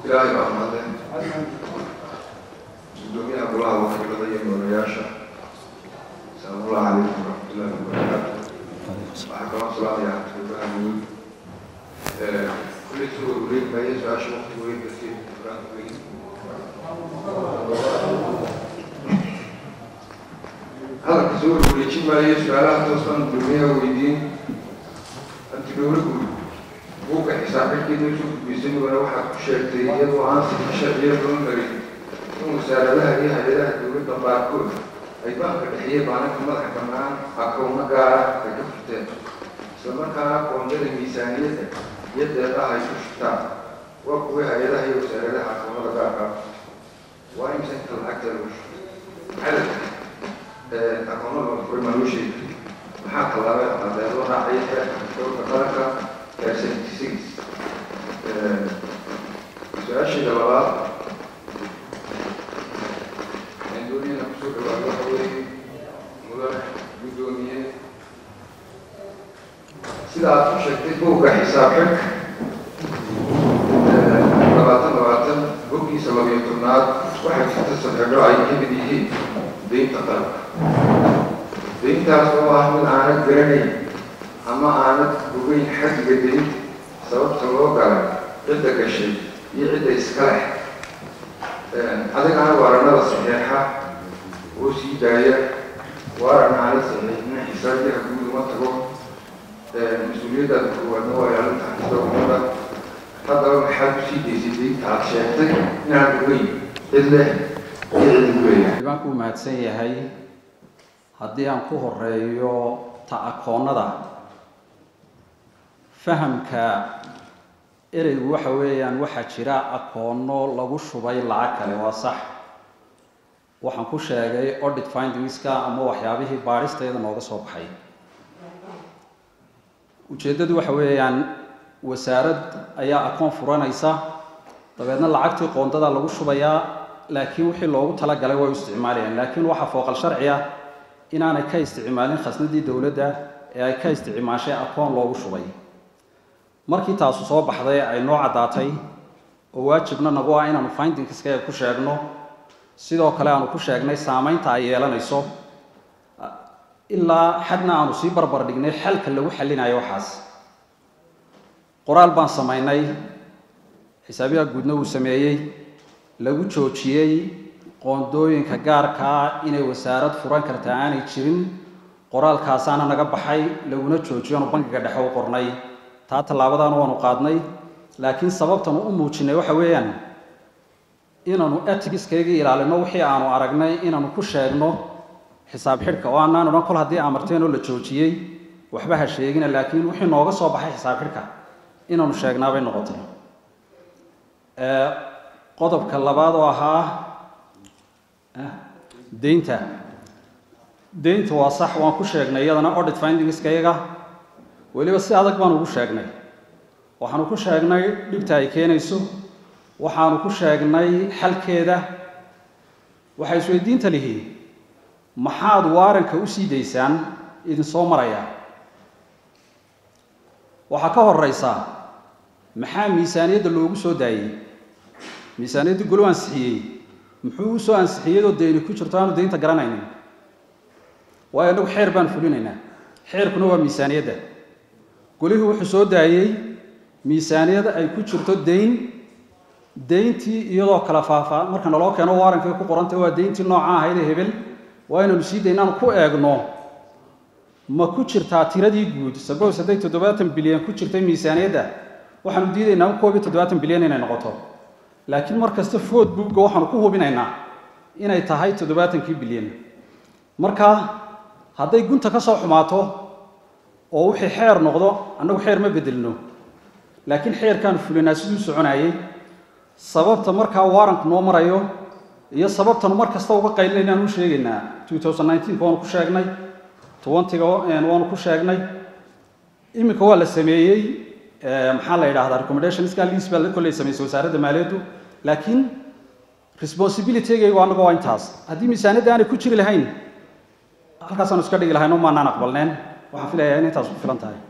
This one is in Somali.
ilaahay baa mahadle gudoomiyaha golaha wakiilada iyo mudanayaasha asalaamu calaykum waraxmatullahi wabarakaatu waxaa kaloo salaamayaa xafidadaha guud kulli soo wareeg maaye su-aasha waqti weyn darteed quraan weyn hadalka soo wareejin maaye su-aalaha toosaan gudoomiyaha weydiin anti dowla guud buugga xisaabxidkeeda soo gudbisay mudane waxaad ku sheegtay iyadoo aan sifa sharciya loo marin in wasaaradaha iyo hay-adaha dowladda qaarkood ay baanka dhexiyey maalinka madaxa bannaan akowno gaara ay ka furteen islamarkaana qoondada miisaaniyadda iyo deeqaha ay ku shubtaan waa kuwii hay-adaha iyo wasaaradaha akownada gaarka waa imse inta lacagta lagu shubtay cadadka akoonnada la furay maa loo sheegi maxaa tallaabay cadee loo raacay xeerka dowlka qaranka ee seventy six su-aasheeda labaad dooniyana kusoo dhawaado waxa weeye mudane guddoomiye sida aad ku sheegtay buugga xisaab xidhka labaatan labaatan boggiisa labiyo tobnaad waxay jirta sadxidho ay ka mid yihiin deynta qaranka deyntaas oo ah mid aanad garanayn ama aanad ogeyn xaddiga deynta sababta loo galay cidda gashay iyo cidda iska leh adigana waaranada saxeexa oo sii daaya waaran aana saxiixina xisaabiyaha guud uma tago mas-uuliyaddaada koowaadna waa ilaalinta xafida umada haddaba maxaad ku sii daysay deynta aad sheegtay inaan ogeyn cid leh iyo cid ugu leeyahay baan ku mahadsan yahay haddii aan ku horeeyo ta akoonnada fahamka ereygu waxa weeyaan waxaa jira akoonno lagu shubay lacag kale waa sax waxaan ku sheegay audit findingska ama waxyaabihii baadhisteeda nooga soo baxay ujeeddadu waxa weeyaan wasaarad ayaa akoon furanaysa dabeedna lacagtii qoondada lagu shubayaa laakiin wixii loogu talagalay way u isticmaalayaan laakiin waxaa fooqal sharci ah inaanay ka isticmaalin khasnadii dowladda ee ay ka isticmaashay akoon loogu shubay markii taasu soo baxday ay noo caddaatay oo waajibna nagu ah inaanu findingskaga ku sheegno sidoo kale aanu ku sheegnay saamaynta ay yeelanayso ilaa xadna aanu sii barbar dhignay xalka lagu xallinayo waxaas qoraal baan samaynay xisaabiyaha guudna uu sameeyey lagu joojiyey qoondooyinka gaarkaa inay wasaarad furan karta aanay jirin qoraalkaasaana naga baxay laguna joojiyo aanu bankiga dhexe u qornay taa tallaabadaana waanu qaadnay laakiin sababtanu u muujinay waxa weeyaan inaanu etigiskaygii ilaalino wixii aanu aragnay inaanu ku sheegno xisaab xidhka oo aanaan odhan kol haddii amarteen oo la joojiyey waxba ha sheegina laakiin wixii nooga soo baxay xisaab xidhka inaanu sheegnaabay noqotay qodobka labaad oo ahaa deynta deynta waa sax waan ku sheegnay iyadana audit findingskayaga weliba si adag baanu ugu sheegnay waxaanu ku sheegnay dhibta ay keenayso waxaanu ku sheegnay xalkeeda waxay isweydiinta lihiin maxaad waaranka u sii daysaan idinsoo maraya waxaa ka horeysa maxaa miisaaniyadda loogu soo daayey miisaaniyadda golo ansixiyey muxuu u soo ansixiyadoo deyni ku jirto aanu deynta garanaynin waayo innagu xeer baan fulinaynaa xeerkuna waa miisaaniyadda golihii wuxuu soo daayey miisaaniyada ay ku jirto deyn deyntii iyadoo kala faafaa marka naloo keeno waarankay ku qorantay waa deyntii nooca ahayd ee hebel waa inaynu sii dayn inaanu ku eegno ma ku jirtaa tiradii guud sabos hadday toddobaatan bilyan ku jirtay miisaaniyadda waxaanu diidaynaa koob iyo toddobaatan bilyan inay noqoto laakiin mar kasta food buugga waxaanu ku hubinaynaa inay tahay toddobaatankii bilyan marka hadday gunta ka soo xumaato oo wixii xeer noqdo annagu xeer ma bedelno laakiin xeerkaanu fulinaa siduu soconayey sababta markaa waaranku noo marayo iyo sababtanu mar kasta uga qaylinaynaanu u sheegaynaa waanu ku sheegnay twentyga waanu ku sheegnay iminka waa la sameeyey maxaa la yidhahdaa recommendationska liis baa kolley samaysay wasaaradda maaliyaddu laakiin responsibilitygaygu annaga waa intaas haddii miisaaniyadda aanay ku jiri lahayn halkaasaanu iska dhigi lahayn oo maanaan aqbalneen waxaan filayaa in intaas ku filan tahay